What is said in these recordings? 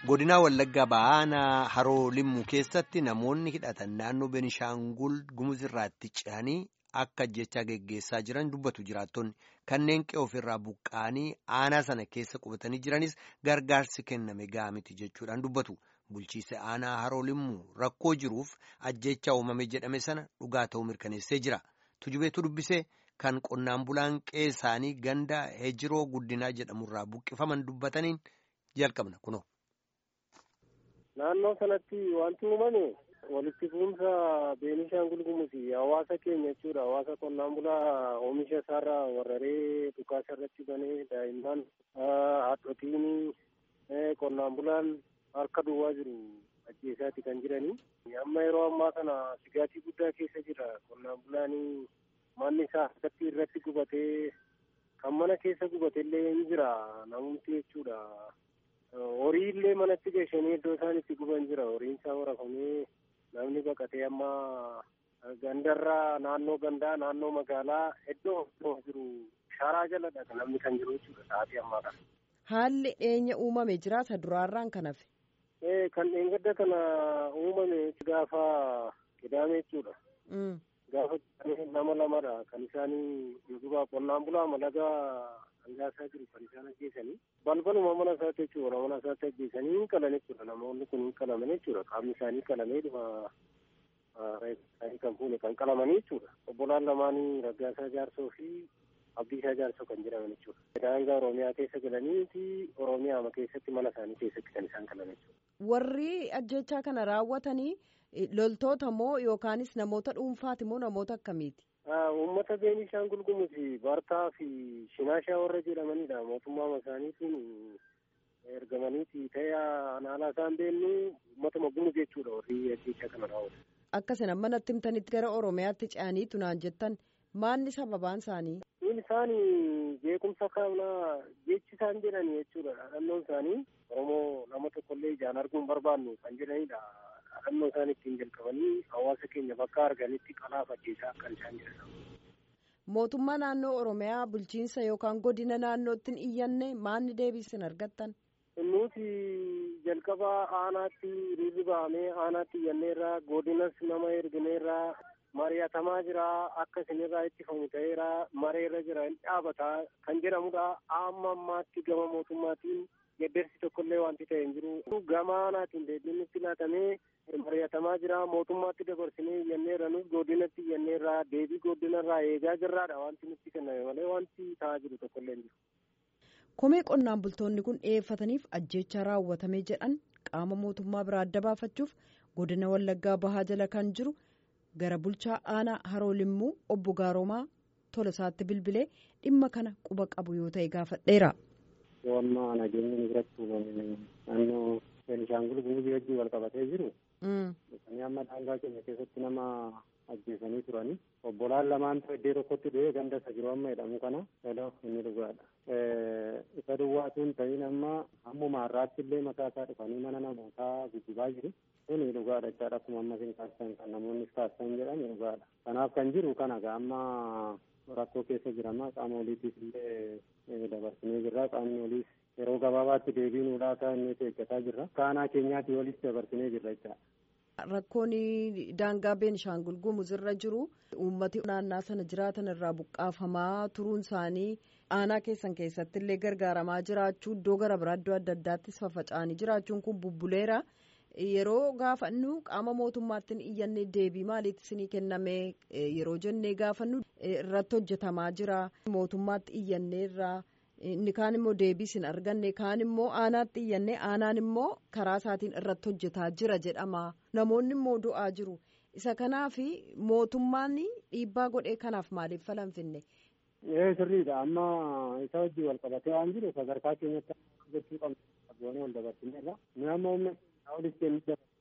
godinaa wallaggaa baanaa haroo limmuu keessatti namoonni hidhatan naannoo benishaangul gumuzirraatti ce'anii akka ajjechaa geggeessaa jiran dubbatu jiraattonni kanneen qe'ee ofirraa buqqa'anii aanaa sana keessa qubatanii jiranis gargaarsi kenname ga'aa miti jechuudhaan dubbatu bulchiise aanaa haroo limmuu rakkoo jiruuf ajjechaa uumame jedhame sana dhugaa ta'uu mirkaneessee jira tujubeetu dubbisee kan qonnaan bulaan qe'ee isaanii ganda hejiroo guddinaa jedhamurraa buqqifaman dubbataniin jalqabna kunoo. Naannoo sanatti wanti uumame walitti fuunsa Beenishaangul Gumuzi hawaasa keenya jechuudha. Hawaasa qonnaan bulaa oomisha isaarraa warraree dhukaasa irratti banee daa'imman haadhotiin qonnaan bulaan harka duwwaa jiru ajjeesaati kan jiranii. Amma yeroo ammaa kana sigaatii guddaa keessa jira. Qonnaan bulaan manni isaa harkatti irratti gubatee kan mana keessa gubate illee ni jira namumti jechuudha. horii illee manatti geeshanii iddoo isaan itti guban jira horiin isaa horafamee namni baqatee amma gandarraa naannoo gandaa naannoo magaalaa iddoo jiru sharaa jaladha namni kan jiru jechuudha sa'aatii ammaa kana. Haalli dhiyeenya uumame jiraata duraarraan kan hafe. Ee kan dheengadda kana uumame gaafa qidaame jechuudha. Gaafa nama lamadha kan isaanii dhugubaa qonnaan bulaa malagaa hangaasaa jiru kan isaan ajjeesanii balbaluma mana isaatti jechuudha mana isaatti ajjeesanii hin qalan jechuudha namoonni kun hin qalaman jechuudha qaamni isaanii qalamee dhuma isaanii kan fuune kan qalamanii jechuudha obbolaan lamaanii raggaasaa jaarsoo fi abdiisaa jaarsoo kan jedhaman jechuudha. Daangaa Oromiyaa keessa galanii fi Oromiyaa keessatti mana isaanii keessatti kan isaan qalan jechuudha. Warri ajjechaa kana raawwatanii loltoota moo yookaanis namoota dhuunfaati moo namoota akkamiiti? Uummata Beenishaangul Gumuzi Bartaa fi Shinaashaa warra jedhamanidha. Mootummaa isaaniitiin ergamaniiti ta'ee anaalaa isaan beennu uummatuma Gumuz jechuudha warri ajjechaa kana raawwatan. Akka isin amma natti himtanitti gara Oromiyaatti ce'aniitu naan jettan maanni sababaan isaanii? Inni isaan beekumsa kaabnaa jechi isaan jedhani jechuudha. Dhaadhannoon isaanii Oromoo nama tokkollee ijaan arguu hin barbaannu kan jedhanidha. dhaadhannoo isaan ittiin jalqabanii hawaasa keenya bakka arganitti qalaaf ajjeesaa kan isaan jedhan. Mootummaa naannoo Oromiyaa bulchiinsa yookaan godina naannootti hin iyyanne maanni deebisin argattan? Nuti jalqaba aanaatti hiriirri bahamee aanaatti iyyanneerraa godinas nama ergineerraa mari'atamaa jira akka isinirraa ittifamu ta'eera mareerra jira hin dhaabataa kan jedhamudha amma ammaatti gama mootummaatiin geddersi tokkollee wanti ta'e hin jiru gama aanaatiin deebiin nutti laatamee mari'atamaa jira mootummaatti dabarsinee iyyanneerra nus godinatti iyyanneerraa deebii godinarraa eegaa jirraadha wanti nutti kenname malee wanti ta'aa jiru tokkollee hin jiru. Komee qonnaan bultoonni kun dhiyeeffataniif ajjeechaa raawwatamee jedhan qaama mootummaa biraa adda baafachuuf godina wallaggaa bahaa jala kan jiru gara bulchaa aanaa haroo limmuu obbo Gaaroomaa Tolasaatti bilbilee dhimma kana quba qabu yoo ta'e gaafadheera. Amma nageenya biratti uumame naannoo Beenishaangul Gumuzii wajjin wal qabatee jiru. Isaanii amma daangaa keenya keessatti nama ajjeesanii turani. Obbolaan lamaan iddoo tokkotti du'ee ganda isa jiru amma jedhamu kana eloo inni dhugaadha. Isa duwwaatuun ta'in amma ammuma har'aatti illee mataa isaa dhufanii mana namootaa guddibaa jiru. Kuni dhugaadha jechaadha akkuma amma isin kaastan kan namoonnis kaastan jedhan dhugaadha. Kanaaf kan jiru kana amma rakkoo keessa jirama qaama oliitiif illee dabarsinee jirra qaamni oliis yeroo gabaabaatti deebii nuu laata inni eeggataa jirra. Kaanaa keenyaatti olis dabarsinee jirra jechaadha. Rakkoon daangaa Beenishaangul Gumuz irra jiru uummati naannaa sana jiraatan irraa buqqaafamaa turuun isaanii aanaa keessan keessatti illee gargaaramaa jiraachuu iddoo gara biraa iddoo adda addaattis faffaca'anii jiraachuun kun bubbuleera. Yeroo gaafannu qaama mootummaatti iyyanne deebii maaliitti isinii kenname yeroo jennee gaafannu irratti hojjetamaa jira mootummaatti iyyanneerraa. inni kaan immoo deebii isin arganne kaan immoo aanaatti iyyanne aanaan immoo karaa isaatiin irratti hojjetaa jira jedhama namoonni immoo du'aa jiru isa kanaaf mootummaan dhiibbaa godhee kanaaf maaliif falan finne. Ee sirriidha amma isa wajjin wal qabatee waan jiru sadarkaa keenyatti jechuu qabna qabdoonni wal dabarsineerra nu amma humna olis kennuu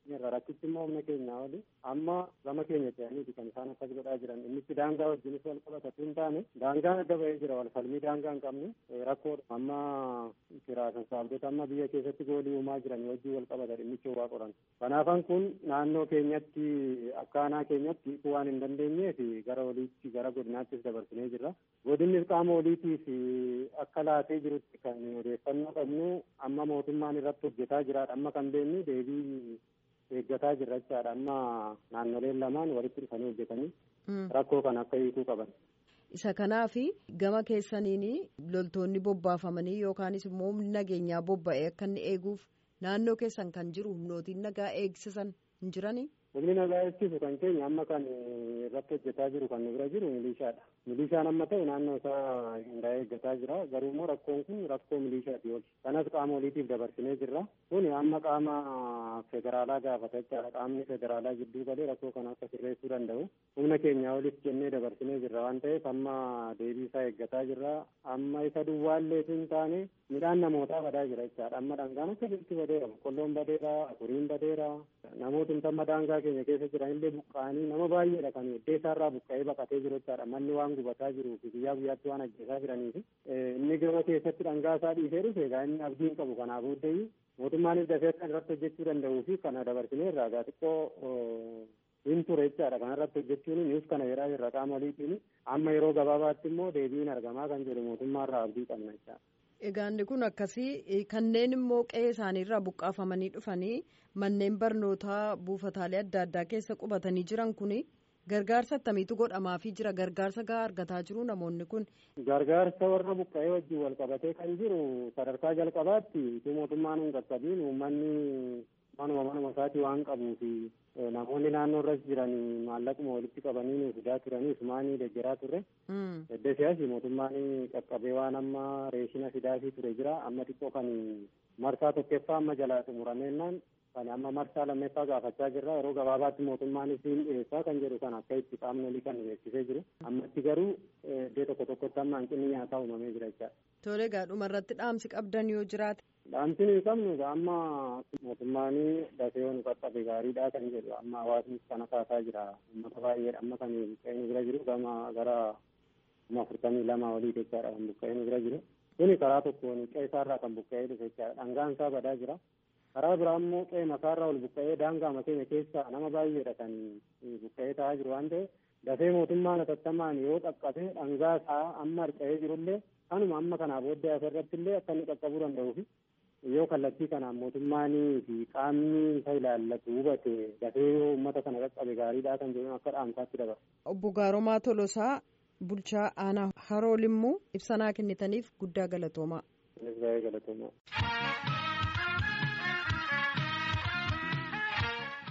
irra rakkichi immoo humna keenyaa oli amma gama keenya ce'aniiti kan isaan akkas godhaa jiran innichi daangaa wajjinis wal qabatu hin taane daangaan adda ba'ee jira wal falmii daangaa hin qabne rakkoodha amma kiraa sassaabdota amma biyya keessatti goolii uumaa jiran wajjin wal qabata dhimmichi waa qoran kanaafan kun naannoo keenyatti akkaanaa keenyatti hiikuu waan hin dandeenyeef gara oliitti gara godinaattis dabarsinee jirra godinnis qaama oliitiif akka laatee jirutti kan odeeffannoo qabnu amma mootummaan irratti hojjetaa jiraadha amma kan beeknu deebii eeggataa jirra jechaadha amma naannoleen lamaan walitti dhufanii hojjetanii rakkoo kan akka hiikuu qaban. isa kanaaf gama keessaniin loltoonni bobbaafamanii yookaanis immoo humni nageenyaa bobba'ee akka inni eeguuf naannoo keessan kan jiru humnootiin nagaa eegsisan hin jiranii. humni nagaa eegsisu kan keenya amma kan irratti hojjetaa jiru kan nu bira jiru milishaadha milishaan amma ta'e naannoo isaa hundaa'ee eeggataa jira garuu immoo rakkoon kun rakkoo milishaati oli kanas qaama oliitiif dabarsinee jirra kun amma qaama federaalaa gaafata jechaadha qaamni federaalaa gidduu galee rakkoo kana akka sirreessuu danda'u humna keenya oliif jennee dabarsinee jirra waan ta'eef amma deebii isaa eeggataa jirra amma isa duwwaallee hin taane midhaan namootaa badaa jira jechaadha amma dhangaan akka jirti badeera boqqolloon badeera afuriin badeera namoota amma daangaa keenya keessa jiran illee buqqa'anii nama baay'eedha kan iddoo isaarraa buqqa'ee baqatee jiru jechaadha manni waan gubataa jiruu fi guyyaa guyyaatti waan ajjeesaa jiraniif inni gama keessatti dhangaa isaa dhiisee dhufe egaa inni abdii hin qabu kanaaf booddee mootummaanis dafee kan irratti hojjechuu danda'uu fi kana dabarsinee irraa gaa xiqqoo hin ture jechaadha kana irratti hojjechuun nuus kana jedhaa jirra qaama oliitiin amma yeroo gabaabaatti immoo deebiin argamaa kan jedhu mootummaarraa abdii qabna jechaadha. Egaa inni kun akkasii kanneen immoo qe'ee isaaniirraa buqqaafamanii dhufanii manneen barnootaa buufataalee adda addaa keessa qubatanii jiran kun gargaarsa akkamiitu godhamaafii jira gargaarsa gahaa argataa jiru namoonni kun. Gargaarsa warra buqqa'ee wajjin wal qabatee kan jiru sadarkaa jalqabaatti itti mootummaan hin qaqqabiin uummanni manuma manuma isaatii waan qabuuf namoonni naannoo irras jiran maallaquma walitti qabanii nu fidaa turanii isumaanii deeggaraa turre. Edda siyaasi mootummaan qaqqabee waan amma reeshina fidaafii ture jira amma xiqqoo kan marsaa tokkoffaa amma jalaa xumurameennaan kan amma marsaa lammeeffaa gaafachaa jirra yeroo gabaabaatti mootummaanis hin dhiyeessaa kan jedhu kan akka itti qaamni olii kan beeksisee jiru ammatti garuu iddoo tokko tokkotti amma hanqinni nyaataa uumamee jira jechaadha. Tole egaa dhuma irratti dhaamsi qabdan yoo jiraate. Dhaamsi nuyi qabnu amma mootummaan dafee nu qaqqabe gaariidha kan jedhu amma hawaasnis kana kaasaa jira uummata baay'eedha amma kan buqqa'ee nu bira jiru gama gara kuma afurtamii lama olii jechaadha kan buqqa'ee nu bira jiru. Kuni karaa tokkoon qe'ee isaarraa kan buqqa'ee dhufe jechaadha dhangaan isaa badaa jira. karaa biraa immoo qe'ee makaarraa ol buqqa'ee daangaa keenya keessa nama baay'eedha kan buqqa'ee ta'aa jiru waan ta'eef dafee mootummaan atattamaan yoo qaqqabe dhangaa isaa amma harca'ee jirullee kanuma amma kanaa booddee asirratti illee akka inni qaqqabuu danda'uufi yoo kallattii kanaan mootummaanii fi qaamni isa ilaallatu hubate dafee yoo uummata kana qaqqabe gaariidha kan jedhu akka dhaamsaatti dabala. Obbo Gaaromaa Tolosaa bulchaa aanaa haroo limmuu ibsanaa kennitaniif guddaa galatoomaa. Galatoomaa.